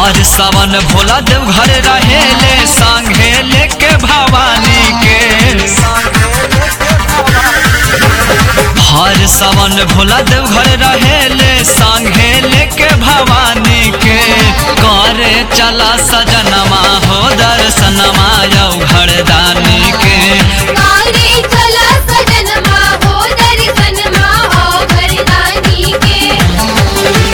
हर सावन भोला देव घर रहेले संगे लेके भवानी के हर सावन भोला देव घर रहेले संगे लेके भवानी के करे चला सजनमा हो दर्शनमा यौ घरदानी के कारे चला सजनमा हो दर्शनमा हो घरदानी के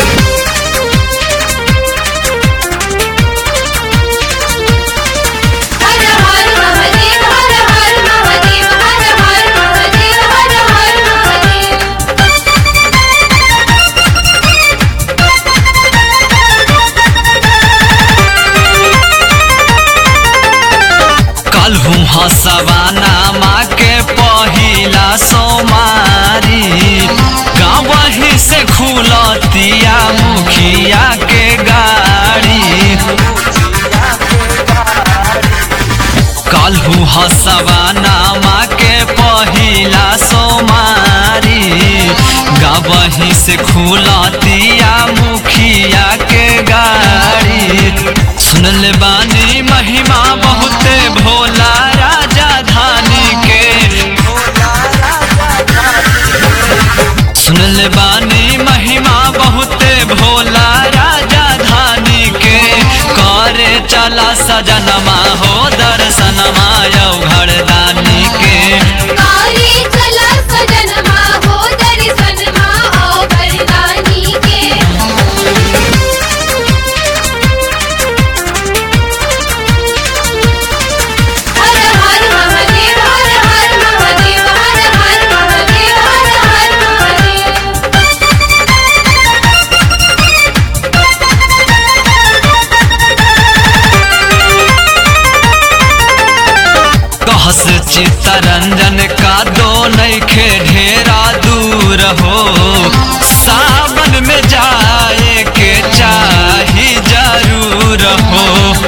हर हर महादेव हर हर महादेव हर हर महादेव हर हर महादेव कलहू हसवाना माँ के पहिला सोमारी गाँवही से खुलतिया मुखिया के गाड़ी कलहू हसवाना माँ के पहिला सोमारी गाँवही से खुलतिया मुखिया के गाड़ी सुनल बानी महिमा बहुते भोला राजा धानी के सुनल बानी महिमा बहुते भोला राजा धानी के करे चला सजनमा हो दर्शनमा यौ घरदानी के कारे चला सजनमा हो दर्शनमा हो घरदानी के हर हर महादेव हर हर महादेव हर हर महादेव हर हर महादेव कहस चित्तरंजन का दो नैखे ढेरा दूर हो सावन में जाए के चाही जरूर हो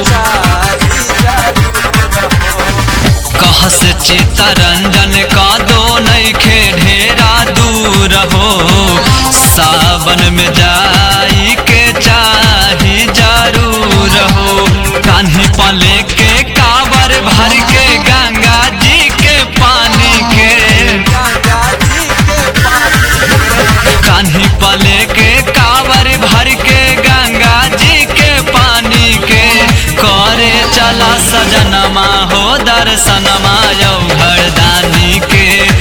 कहस चित्तरंजन का दो नैखे ढेरा दूर हो सावन में जाई के चाही जरूर हो कान्ही पले के कावर भर के गंगा जी के पानी के कान्ही पले के कावर भर के गंगा जी के पानी के करे चला सजनमा हो दर्शनमा यौ घरदानी के